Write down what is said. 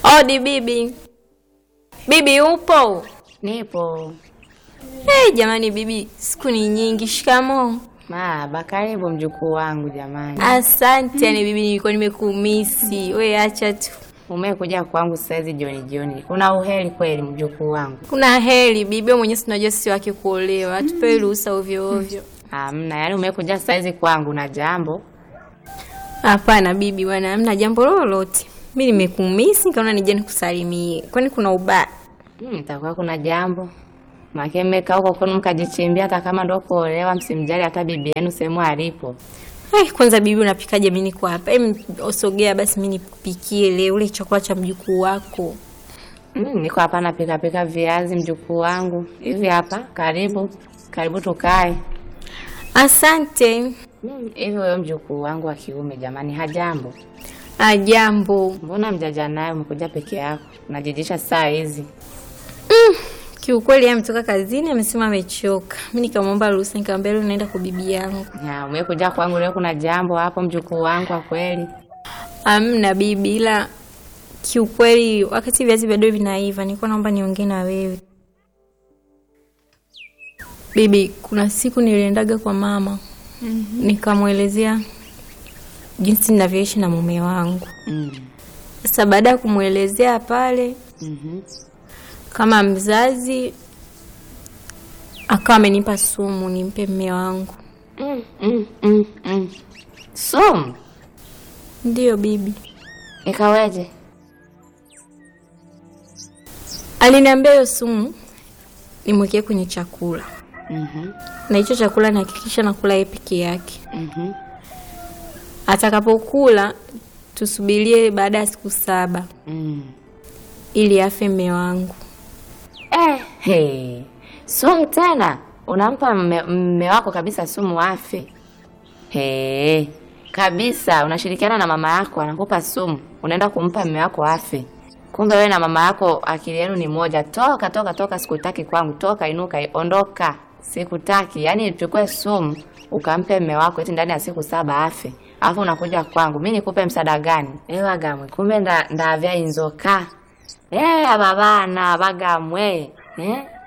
Odi bibi. Bibi upo? Nipo. Hey, jamani bibi, siku ni nyingi. Shikamoo. Maba, karibu mjukuu wangu jamani. Asante. Yani bibi, nilikuwa nimekumisi. We acha tu. Umekuja kwangu saizi jioni jioni. Kuna uheri kweli mjukuu wangu? Kuna heri bibi, wewe mwenyewe tunajua sisi wake kuolewa. Hatupewi ruhusa ovyo ovyo. Hamna, yaani umekuja saizi kwangu na jambo. Hapana bibi bwana, hamna jambo lolote. Mi nimekumisi nikaona nije nikusalimie. Kwani kuna ubaya? Hmm, itakuwa kuna jambo. Make mmekaa huko kwenu mkajichimbia hata kama ndo kuolewa msimjali hata bibi yenu sehemu alipo. Ai, kwanza bibi unapikaje? Mimi niko hapa. Em, osogea basi mimi nikupikie leo ule chakula cha mjukuu wako. Hmm, niko hapa napika pika viazi mjukuu wangu. Hivi hapa, karibu. Karibu tukae. Asante. Hmm, hivi wewe mjukuu wangu wa kiume jamani hajambo. Ajambo. Mbona mjaja naye umekuja peke yako? Unajijisha saa hizi. Kiukweli yeye ametoka kazini amesema amechoka. Mimi nikamwomba ruhusa nikamwambia leo naenda kwa bibi yangu. Ya, umekuja kwangu leo kuna jambo hapo mjukuu wangu kwa kweli. Amna bibi, ila kiukweli wakati viazi bado vinaiva nilikuwa naomba niongee na wewe. Bibi, kuna siku niliendaga kwa mama nikamwelezea jinsi ninavyoishi na mume wangu. Mm. Sasa baada ya kumwelezea pale Mhm. kama mzazi, akawa amenipa sumu nimpe mume wangu. Mm, mm, mm, mm. Sumu Ndiyo bibi, ikaweje? aliniambia hiyo sumu nimwekee kwenye chakula, Mhm. na hicho chakula nihakikisha nakula yeye peke yake. Mhm. Atakapokula tusubirie baada ya siku saba Mm. ili afe mme wangu. Eh, hey. Sumu tena unampa mme mme wako kabisa sumu afe? Hey. Kabisa unashirikiana na mama yako anakupa sumu, unaenda kumpa mme wako afe. Kumbe wewe na mama yako akili yenu ni moja. Toka toka toka, sikutaki kwangu. Toka, inuka, ondoka, sikutaki. Yaani uchukue sumu ukampe mme wako eti ndani ya siku saba afe, alafu unakuja kwangu, mi nikupe msaada gani? Ewa gamwe, kumbe nda ndavya inzoka Eh, ababana bagamwe eh